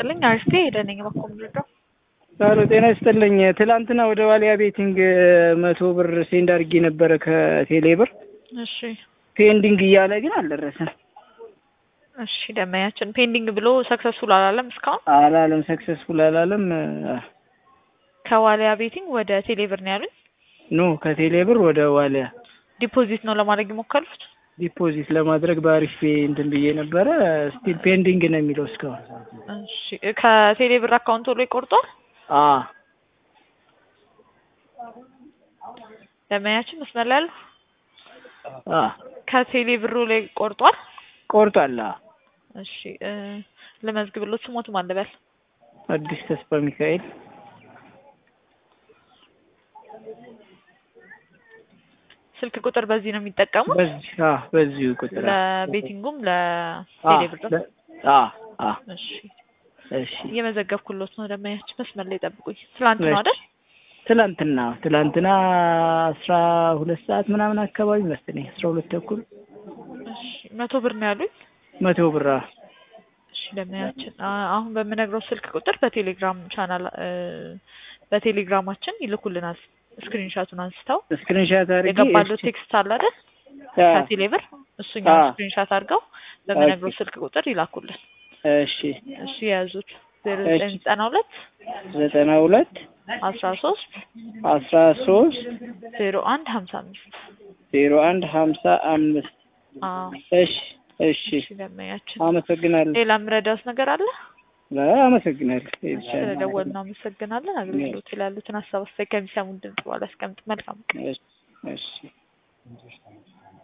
ይስጥልኝ። አሪፍ ሄደ ነኝ በኮ ምድረው ሄሎ ጤና ይስጥልኝ። ትላንትና ወደ ዋሊያ ቤቲንግ መቶ ብር ሴንድ አድርጌ ነበረ ከቴሌ ብር እሺ ፔንዲንግ እያለ ግን አልደረሰም። እሺ ደመያችን ፔንዲንግ ብሎ ሰክሰስፉል አላለም እስካሁን አላለም፣ ሰክሰስፉል አላለም። ከዋሊያ ቤቲንግ ወደ ቴሌብር ነው ያሉኝ። ኖ ከቴሌ ብር ወደ ዋሊያ ዲፖዚት ነው ለማድረግ የሞከሩት። ዲፖዚት ለማድረግ በአሪፍ ፔ እንትን ብዬ ነበረ። ስቲል ፔንዲንግ ነው የሚለው እስካሁን። እሺ ከቴሌብር አካውንት ላይ ቆርጧል። አ ደመያችን መስመር ላይ ያሉ አ ከቴሌ ብሩ ላይ ቆርጧል። ቆርጧል። አ እሺ እ ልመዝግብሎት ስሞት ማን ልበል? አዲስ ተስፋ ሚካኤል ስልክ ቁጥር በዚህ ነው የሚጠቀሙት በዚህ አ በዚሁ ቁጥር ለቤቲንጉም አ ለቴሌ ብር። ለ- አ አ እሺ እሺ እየመዘገብኩሎት ነው። ደመያችን መስመር ላይ ጠብቁኝ። ትላንት ነው አይደል? ትላንትና ትላንትና አስራ ሁለት ሰዓት ምናምን አካባቢ መሰለኝ አስራ ሁለት ተኩል እሺ መቶ ብር ነው ያሉኝ። መቶ ብር አ እሺ ደመያችን አ- አሁን በምነግረው ስልክ ቁጥር በቴሌግራም ቻናል እ በቴሌግራማችን ይልኩልናል። ስክሪንሻቱን አንስተው ስክሪንሻት አድርጌ የገባለው ቴክስት አለ አይደል? አ ከቴሌ ብር እሱኛው አ ስክሪንሻት አድርገው በምነግረው ስልክ ቁጥር ይላኩልን። እሺ እሺ የያዙት ዜሮ ዘጠኝ ዘጠና ሁለት ዘጠና ሁለት አስራ ሶስት አስራ ሶስት ዜሮ አንድ ሀምሳ አምስት ዜሮ አንድ ሀምሳ አምስት አዎ እሺ እሺ እሺ ደመያችን አመሰግናለሁ ሌላ የምረዳውት ነገር አለ? አመሰግናለሁ ይቻላል ስለደወልን እናመሰግናለን። አገልግሎት ላይ ያሉትን ሀሳብ አስተያየት ከሚሰሙን ድምጽ በኋላ አስቀምጥ። መልካም ቀን። እሺ እሺ